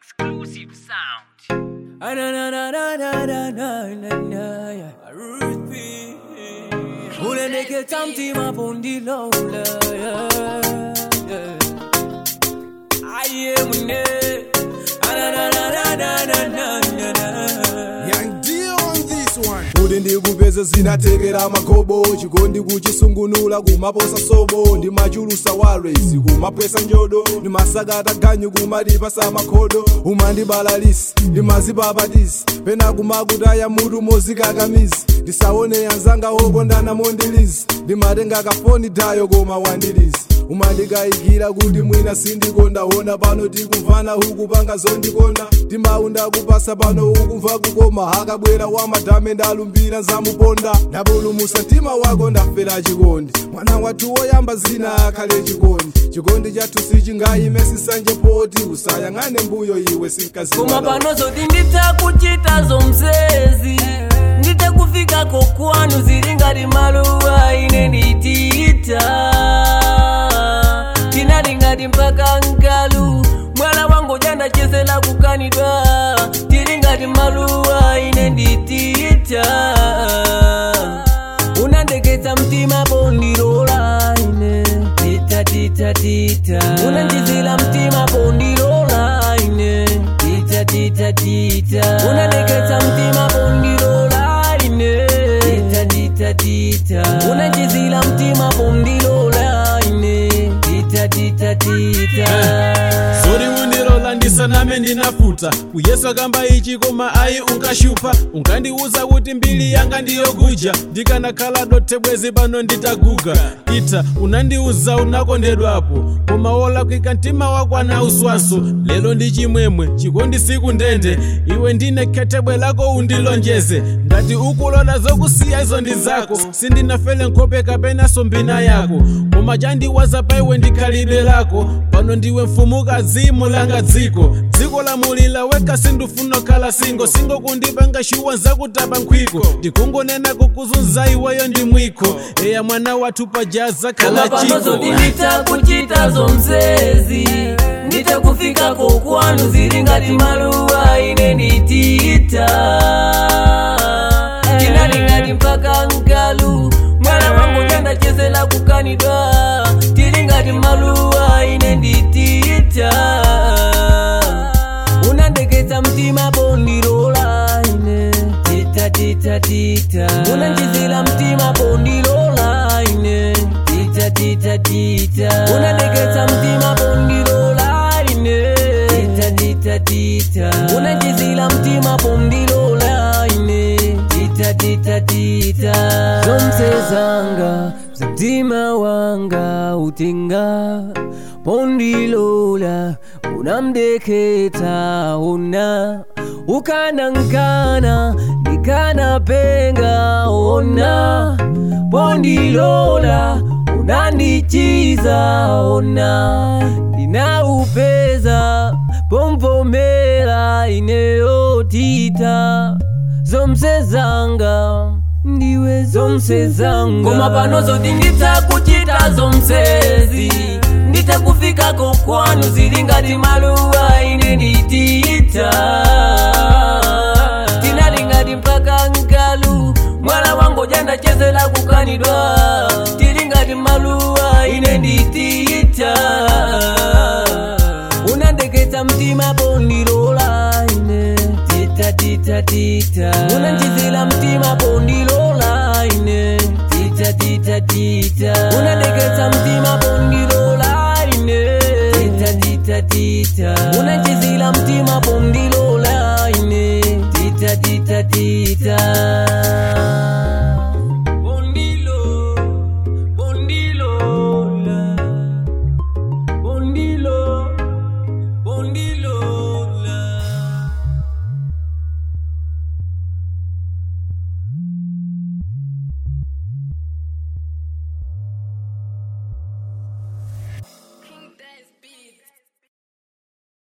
exclusive sound. Ah, na, na, na, na, na, na, na, na, na, yeah. Ruthie. unendeketa mtima pondilola aye mune Young D on this one. kuti ndikupeze zinatekera magobo chikondi kuchisungunula kumaposa sobo ndimachulusa walwezi kumapwesa njodo ndimasakata ganyu kumadipasa makhodo umandibalalisi ndimazipapatisi pena kumakutaya mutu mozikakamisi ndisaone anzanga okondana mondilizi ndimatenga kafoni tayo koma wandilizi umandikayikira kuti mwina sindikondaona pano tikumvana huku panga zondikonda timaunda kupasa pano ukumva kukoma hakabwera wamadhame ndalumbira nzamuponda ndapulumusa mtima wako ndafera chikondi mwana wathu woyamba zina akhale chikondi chikondi chathu sichingayime sisanje poti usayang'ane mbuyo iwe koma sinkaziwa pano zoti nditakuchita zomsezi nditakufikako kwanu zili ngati maluwa ine nditita tinali ngati mpaka nkalu mwala wangu jandachezela kukanidwa tili ngati maluwa ine nditita unandeketsa mtima pondilola ine tita tita tita unandizila mtima pondilola ine tita tita tita unandeketsa mtima pondilola ine tita tita tita unandizila mtima pondilola ine tita tita tita zori undilola ndisaname ndinafuta kuyesu akamba ichi koma ayi unkashupa unkandiuza kuti mbili yanga ndiyokuja ndikanakhala dote bwezi pano nditaguga ita unandiuza unakondedwapo koma wolakwika mtima wako anauswaso lero ndi chimwemwe chikondi siku ndende iwe ndine khetebwe lako undilonjeze ngati ukulola zokusiya izo ndi zako sindinafele nkhope kapenaso mbina yako koma chandiwaza pa iwe ndikhalidwe lako pano ndiwe mfumukazi mulanga dziko dziko lamulila weka sindufuna khala singo singo kundipanga shuwa zakutapa nkhwiko ndikungonena kukuzunza iweyo ndi mwiko eya mwana wathu pajaza koma khala pano chiko zoti nditakuchita zomsezi nditakufikako kwanu zili ngati maluwa ine nditita tinali ngati mpaka nkalu mwana wangu jandachezela kukanidwa tili ngati maluwa ine nditita unandeketsa mtima pondilola ine tita tita tita unandizila mtima pondilola ine tita tita tita unandeketsa mtima pondilola ine tita tita tita unandizila mtima pondilola ine tita tita tita zonse zanga mtima wanga utenga pondilola unamdeketa ona ukanankana ndikanapenga ona pondilola unandichiza ona ndinaupeza pomvomera ineyotita zomse zanga ndiwe zomse zanga koma pano zoti nditakuchita zomsezi nditakufikako kwanu zili ngati maluwa ine nditita tinali ngati mpaka nkalu mwana wangu jandachezela kukanidwa tili ngati maluwa ine nditita unandeketsa mtima pondilola ine tita tita tita unandizila mtima pondilola ine tita tita tita unandeketsa mtima pondilola ine tita tita tita